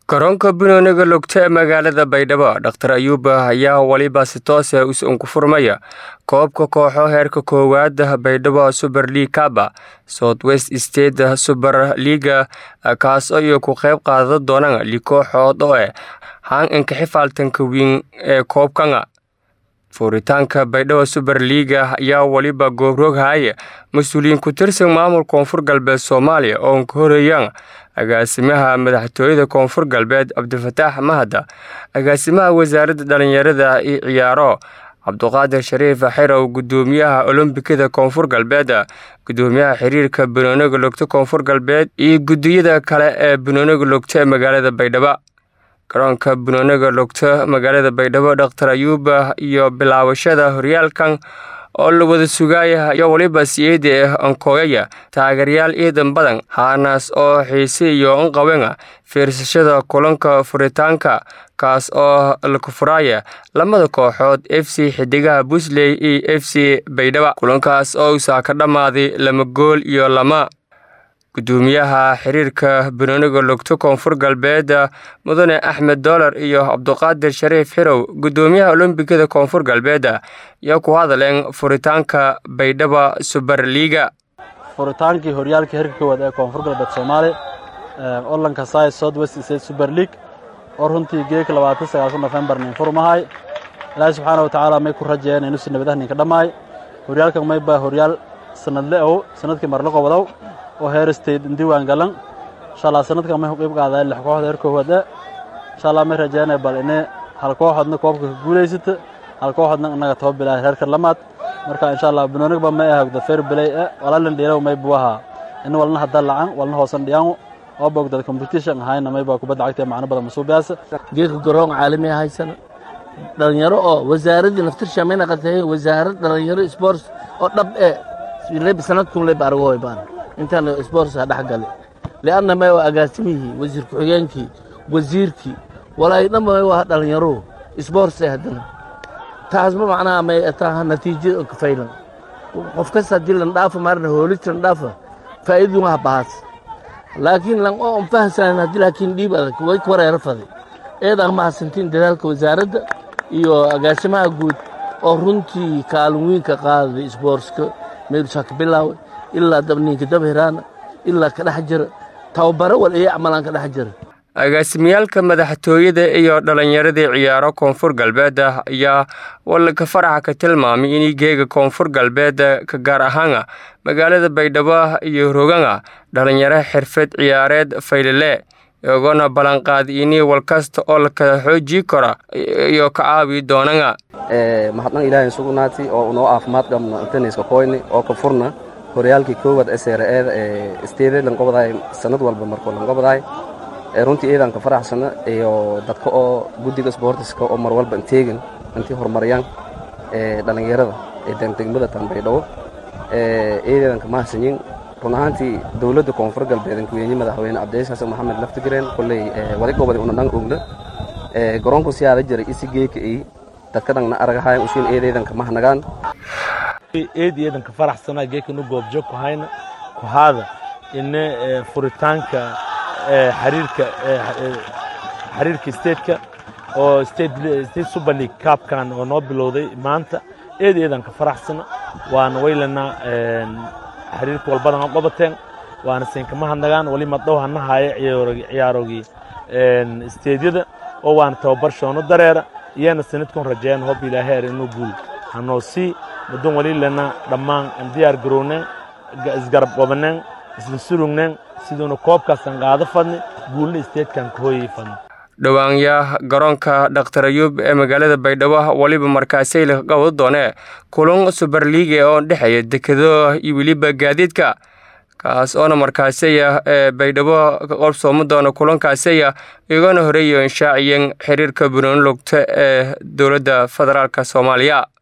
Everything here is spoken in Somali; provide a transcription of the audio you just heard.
garoonka banooniga lugta ee magaalada baydhabo dhaktar ayuuba ayaa weliba si toose usanku furmaya koobka kooxo heerka koowaad baydhabo super league kaba south west state super leaga kaas iyo ku qeyb qaadan doonaan li kooxood oo eh haan inka xifaaltanka wiin ee koobkanga furitaanka baydhabo super leaga ayaa weliba goobrooghaye mas-uuliyiin ku tirsan maamul koonfur galbeed soomaaliya oo ka horeeyaan agaasimaha madaxtooyada koonfur galbeed cabdifataax mahada agaasimaha wasaaradda dhalinyarada iyo ciyaaro cabduqaadir shariif xirow gudoomiyaha olombikada koonfur galbeed gudoomiyaha xiriirka banooniga logta koonfur galbeed iyo gudiyada kale ee banooniga logta ee magaalada baydhabo garoonka banooniga logta magaalada baydhabo dhaktar ayuuba iyo bilaabashada horyaalkan oo la wada sugaaya ayaa weliba siyeeda ah ankooyaya taageerayaal ciidan badan haanaas oo xiise iyo anqawenga fiirsashada kulanka furitaanka kaas oo laku furaaya lamada kooxood f c xidigaha busley iyo f c baydhaba kulankaas oo usaa ka dhammaaday lama gool iyo lama gudoomiyaha xiriirka banooniga logto koonfur galbeed mudane axmed doolar iyo cabduqaadir shariif xirow gudoomiyaha olombikada koonfur galbeed ayaa ku hadaleen furitaanka baydhaba super liaga furitaankii horyaalka heerka koowaad ee koonfur galbeed soomaaliya olanka sai south west state super league oo runtii geeka labaatan sagaalka nofembar nin furmahay ilaahay subxaana watacaala may ku rajeeyeen inuusi nabadaha ninka dhammaay horyaalkan may baa horyaal sanadle ow sanadkii marla qobodow oo heer state indiwaan galan insha allah sanadkan may qiib qaadaan lix kooxda heer koowaad ee insha allah may rajeynaya bal inay hal kooxoodna koobka ka guulaysata hal kooxoodna inaga toba bilaay reerka lamaad marka insha allah banoonigba may ahogda fair play ee walaalin dhiilow may buwaha in walna hadda lacan walna hoosan dhiyaangu oo bogdad competition ahayna may baa kubadda cagta macno badan masuubiyaasa geedka garoon caalami haysana dhalinyaro oo wasaaraddii naftirsha may naqatay wasaarad dhalinyaro sports oo dhab ee sanadkun leb argoy baan intaan sportsa dhex gale lianna may waa agaasimihii wasiir ku-xigeenkii wasiirkii walaahi dhanba may waa dhalinyaro sports haddana taasba macnaha may taha natiijo kafaylan qof kasta haddii lan dhaafa maarna hoolita lan dhaafa faa'iidun waa bahaas laakiin lan oo fahsanan haddii laakiin dhiib adag way wareero faday eedaa mahadsantiin dadaalka wasaaradda iyo agaasimaha guud oo runtii kaalin weynka qaaday sportska meelusaa ka bilaaway ilaa dabniinka dabhiraana ilaa ka dhex jira tababaro wal iyo acmalaan ka dhex jira agaasimiyaalka madaxtooyada iyo dhallinyaradii ciyaaro koonfur galbeed ayaa walanka faraxa ka tilmaamay inay geega koonfur galbeed ka gaar ahaana magaalada baydhabo iyo roganga dhallinyaro xirfad ciyaareed faylile iyagona ballanqaadi inii walkasta oo la kala xoojii kara iyo ka caawi doonanga mahadnaq ilaahay sugnaati oo unoo caafimaad qabna intaniska koyni oo ka furna horyaalkii koowaad sre-eeda ee isteede lanqobadaay sanad walba markoo lanqobadaay runtii eedan ka faraxsana iyo dadka oo guddiga sboortiska oo mar walba inteegin intii horumariyaan dhalinyarada ee degmada tanbaydhabo eedeedan ka mahadsanyin run ahaantii dowladda koonfur galbeed kuweyne madaxweyne cabdicis xasan maxamed laftigareen kolley wadi gobodi una dhan ogna garoonku siyaada jiray isi geeka ii dadka dhangna aragahayan usuun eedeedan ka mahnagaan eed eedan ka faraxsanaa geekanu goobjoog ku hayna ku haada ine furitaanka xiriirka xiriirka stateka oo state super league kaabkan oo noo bilowday maanta eed eedan ka faraxsana waana waylanaa xiriirka walbadan qobateen waana siinkama hadnagaan wali madhow hana haaye ciyaarogii steedyada oo waana tababar shoono dareera iyana sanadkun rajeeyan hob ilaaheer inuu guul hanoo sii mudun wali lana dhammaan diyaar garowneen isgarab qobaneen isla surugneen siduuna koobkaasan qaado fadni guulna isteedkan ka hooyay fadni dhowaanyaa garoonka dhaktar ayuub ee magaalada baydhabo weliba markaasay la qabado doonee kulan super liiga oo dhexeeya dekado iyo weliba gaadiidka kaas oona markaasaya ee baydhabo ka qabsoomo doona kulankaasaya igana horeeyo inshaaciyeen xiriirka banooni logta ee dowladda federaalk soomaaliya